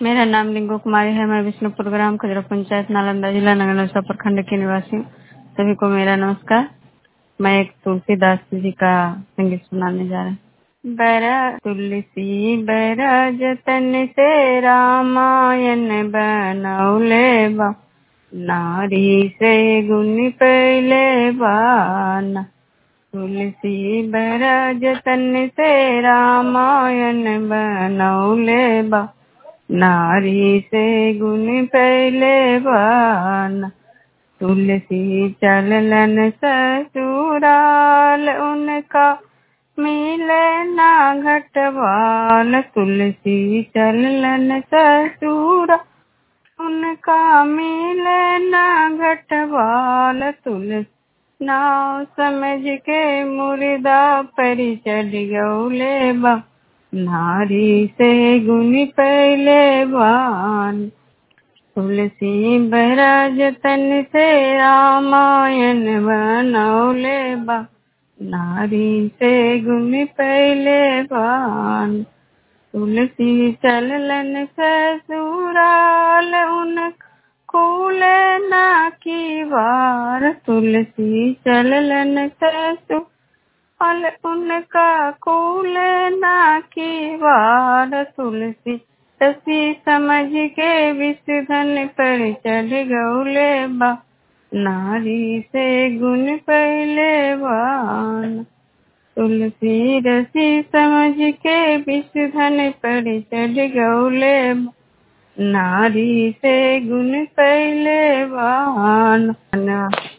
मेरा नाम रिंकू कुमारी है मैं विष्णुपुर ग्राम खजरा पंचायत नालंदा जिला नगर प्रखंड की निवासी हूँ सभी को मेरा नमस्कार मैं एक तुलसीदास जी का संगीत सुनाने जा रहा हूँ बैरा तुलसी बैरा जतन से रामायण बनौले बा नारी से गुण पहले बाना तुलसी बैरा जतन से रामायण बनौले बा नारी से गुण पहले बाना तुलसी चलन ससुराल उनका मिले ना घटवाल तुलसी चलन ससुरा उनका मिले ना घटवाल तुलसी नाव समझ के मुर्दा पर चढ़ गौले बा नारी से गुण पहले बान तुलसी बराज तन से रामायण बनौले बा नारी से गुण पहले बान तुलसी चलन ससुराल उन कूले ना की बार तुलसी चलन ससुराल उनका कूले ना की बार तुलसी तसी समझ के विषधन पर चढ़ गौले बा नारी से गुण पहले बान तुलसी रसी समझ के विषधन पर चढ़ गौले बा नारी से गुण पहले बान